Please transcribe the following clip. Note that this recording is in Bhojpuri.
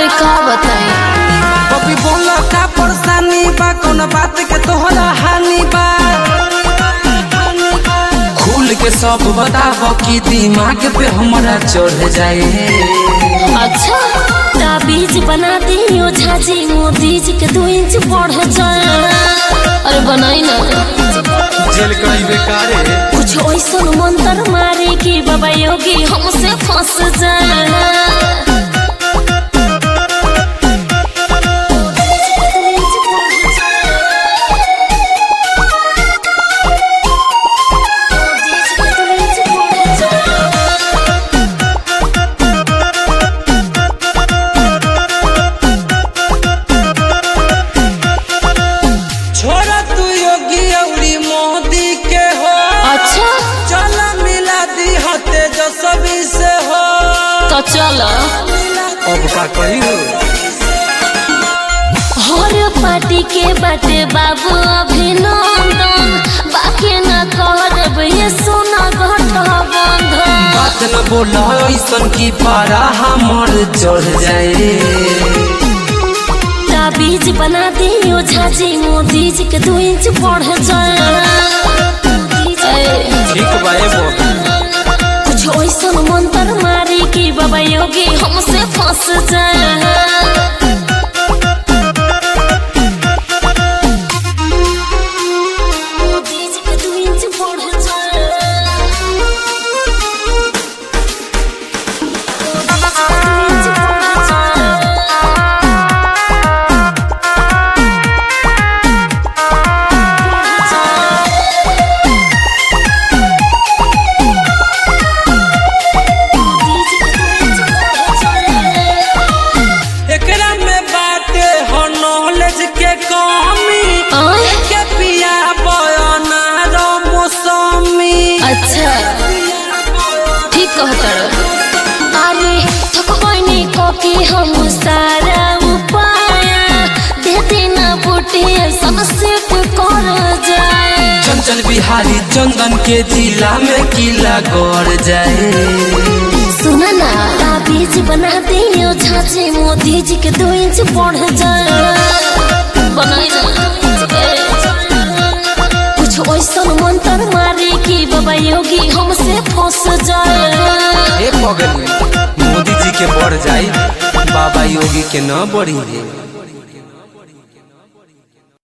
अरे का बताई कभी बोला का परेशानी बा कौन बात के तोहरा हानि बा खुल के सब बताब कि दिमाग पे हमारा चढ़ जाए अच्छा ताबीज बना दी ओझा जी मोदी जी के दो इंच बढ़ जाए अरे बनाई ना जेल कई बेकारे कुछ ऐसा मंत्र मारे कि बाबा योगी हमसे फंस जाए छोरा तू योगी औरी मोदी के हो अच्छा चल मिला दी हो तेजस्वी से हो तो चलो अब का कही हो हर पार्टी के बाटे बाबू अभिनंदन बाकी न करब ये सोना गठबंधन बात न बोला ऐसन की पारा हमर चढ़ जाए ताबीज बना दी ओझा जी मोदी जी के दो इंच बढ़ जाए ए, ठीक बाए बोल कुछ ऐसा मंत्र मारी कि बाबा योगी हमसे फंस जाए मोदी जी के दो इंच बढ़ जाए एकरा में बाटे हो नॉलेज के कमी आय? के पिया बयाना रो मौसमी अच्छा ठीक कहता अरे थकबैनी कके हम सारा उपाय दे देना बूटे सबसे कर जाए चंचल बिहारी चंदन के जिला में किला गड़ जाए सुना ना ताबीज बना दे छाछे मोदी जी के दो इंच बढ़ जाए बनाई ना कुछ ऐसा मंत्र मारे कि बाबा योगी हमसे फंस जाए ए पगली मोदी जी के बढ़ जाए बाबा योगी के न बढ़ी है